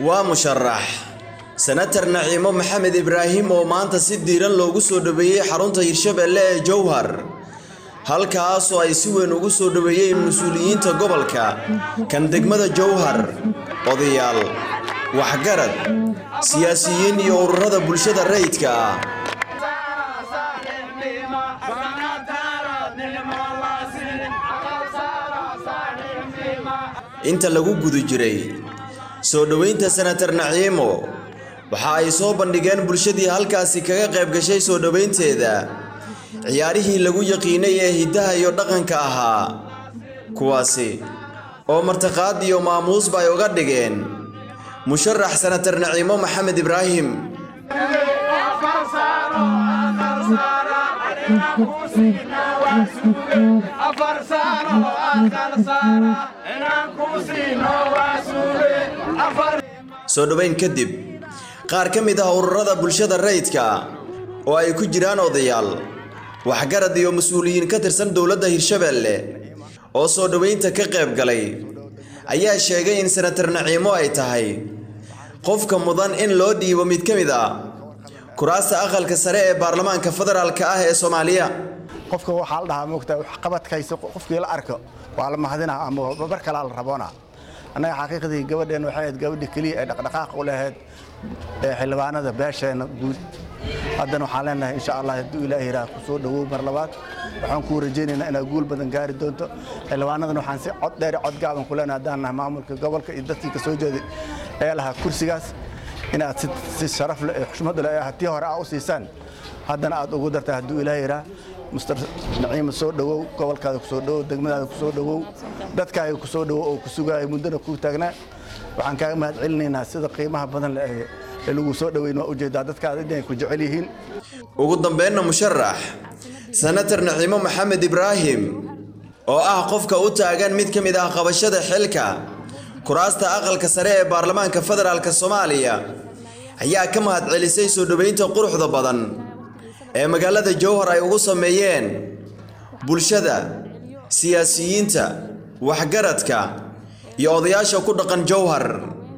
waa musharax senatar naciimo maxamed ibraahim oo maanta si diiran loogu soo dhoweeyey xarunta hirshabeelle ee jowhar halkaasoo ay si weyn ugu soo dhoweeyeen mas-uuliyiinta gobolka kan degmada jowhar odayaal waxgarad siyaasiyiin iyo ururada bulshada rayidka ah inta lagu guda jiray soo dhoweynta senatar naciimo waxa ay soo bandhigeen bulshadii halkaasi kaga qayb gashay soo dhoweynteeda ciyaarihii lagu yaqiinay ee hiddaha iyo dhaqanka ahaa kuwaasi oo martiqaad iyo maamuusba ay uga dhigeen musharax senatar naciimo maxamed ibraahim soo dhoweyn kadib qaar ka mid ah ururada bulshada rayidka oo ay ku jiraan odayaal waxgarad iyo mas-uuliyiin ka tirsan dowladda hirshabeelle oo soo dhoweynta ka qayb galay ayaa sheegay in senatar naciimo ay tahay qofka mudan in loo dhiibo mid ka mid ah kuraasta aqalka sare ee baarlamaanka federaalka ah ee soomaaliya qofka waxaa la dhahaa moogtaa waxqabadkaysa qofkii la arko waa la mahadinaa ama bar kalaa la raboonaa annaga xaqiiqdii gabadheen waxay ahayd gabadhii keliya ee dhaqdhaqaaq u lahayd ee xildhibaanada beesheenna guud haddana waxaan leenahay insha allah hadduu ilaahi yidhaah ku soo dhowow mar labaad waxaan kuu rajaynaynaa inaad guul badan gaari doonto xildhibaanadan waxaan si cod dheer cod gaaban ku leenahay haddaan nahay maamulka gobolka iyo dadkii ka soo jeeday ee lahaa kursigaas inaad si sharaf leh ee xushmad leh tii hore aa u siisaan haddana aad ugu dartaa hadduu ilaahi yidhaah muster naciima soo dhowow gobolkaada ku soo dhowow degmadaada ku soo dhowow dadkaaga ku soo dhowow oo ku sugaaya muddana kuu taagnaa waxaan kaaga mahad celinaynaa sida qiimaha badan leh ee lagu soo dhoweyn waa ujeedaa dadkaada inay ku jecel yihiin ugu dambeynna musharax senatar naciimo maxamed ibraahim oo ah qofka u taagan mid ka mid ah qabashada xilka kuraasta aqalka sare ee baarlamaanka federaalk soomaaliya ayaa ka mahad celisay soo dhoweynta quruxda badan ee magaalada jowhar ay ugu sameeyeen bulshada siyaasiyiinta waxgaradka iyo odayaasha ku dhaqan jowhar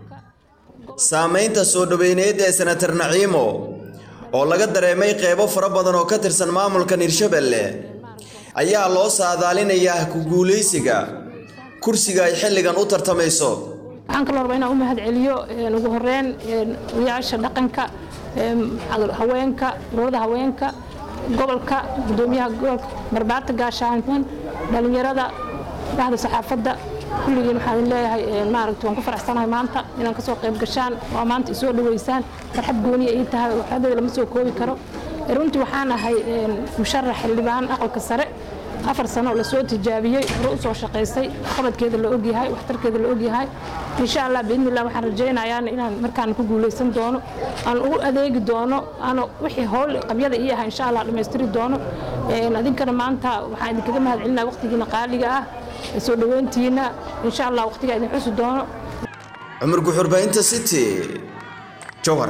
saamaynta soo dhoweyneed ee senatar naciimo oo laga dareemay qeybo fara badan oo ka tirsan maamulkan hirshabeelle ayaa loo saadaalinayaa ku guulaysiga kursiga ay xilligan u tartamayso waxaan kaloo rabaa inaan u mahad celiyo ugu horeyn odayaasha dhaqanka haweenka ururada haweenka gobolka gudoomiyaha gobolka marbaata gaashaanman dhalinyarada bahda saxaafadda kulligiin waxaan leeyahay maaragta waan ku faraxsanahay maanta inaan kasoo qayb gashaan waa maanta isoo dhaweysaan farxad gooniya ii tahay waxyadeeda lama soo koobi karo runtii waxaan ahay musharax xildhibaan aqalka sare afar sano oo lasoo tijaabiyey hore usoo shaqaysay qabadkeeda la ogyahay waxtarkeeda la ogyahay insha allah biidnillah waxaan rajaynayaa inaan markaan ku guulaysan doono aan ugu adeegi doono aan wixii howl qabyada ii ahaa insha allah dhammaystiri doono adinkana maanta waxaan idinkaga mahad celinaya waqtigiina qaaliga ah soo dhoweyntiina insha allah waqtigaa idin xusi doono cumar guxurbaynta city jowhar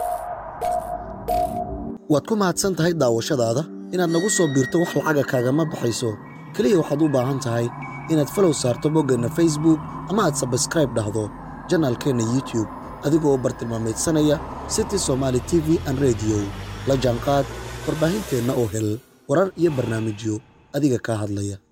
waad ku mahadsan tahay daawashadaada inaad nagu soo biirto wax lacaga kaagama baxayso keliya waxaad u baahan tahay inaad falow saarto boggeenna facebook ama aad sabskraib dhahdo janaalkeenna youtube adigoo bartilmaamaydsanaya city somaali t v an rediyo la jaanqaad warbaahinteenna oo hel warar iyo barnaamijyo adiga kaa hadlaya